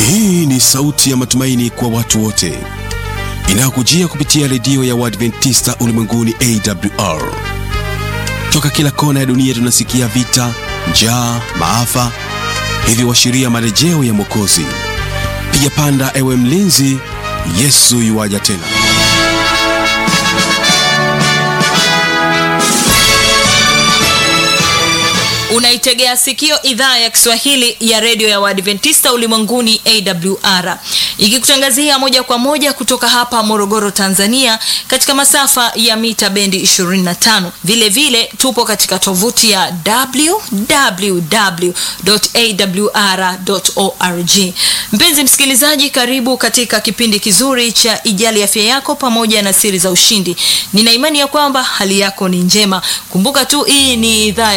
Hii ni sauti ya matumaini kwa watu wote inayokujia kupitia redio ya Waadventista ulimwenguni AWR. Toka kila kona ya dunia tunasikia vita, njaa, maafa, hivyo washiria marejeo ya Mwokozi. Piga panda, ewe mlinzi, Yesu yuwaja tena. Unaitegea sikio idhaa ya Kiswahili ya redio ya Waadventista ulimwenguni AWR ikikutangazia moja kwa moja kutoka hapa Morogoro, Tanzania, katika masafa ya mita bendi 25. Vile vile tupo katika tovuti ya www.awr.org. Mpenzi msikilizaji, karibu katika kipindi kizuri cha Ijali Afya Yako pamoja na Siri za Ushindi. Nina imani ya kwamba hali yako ni njema. Kumbuka tu hii ni idhaa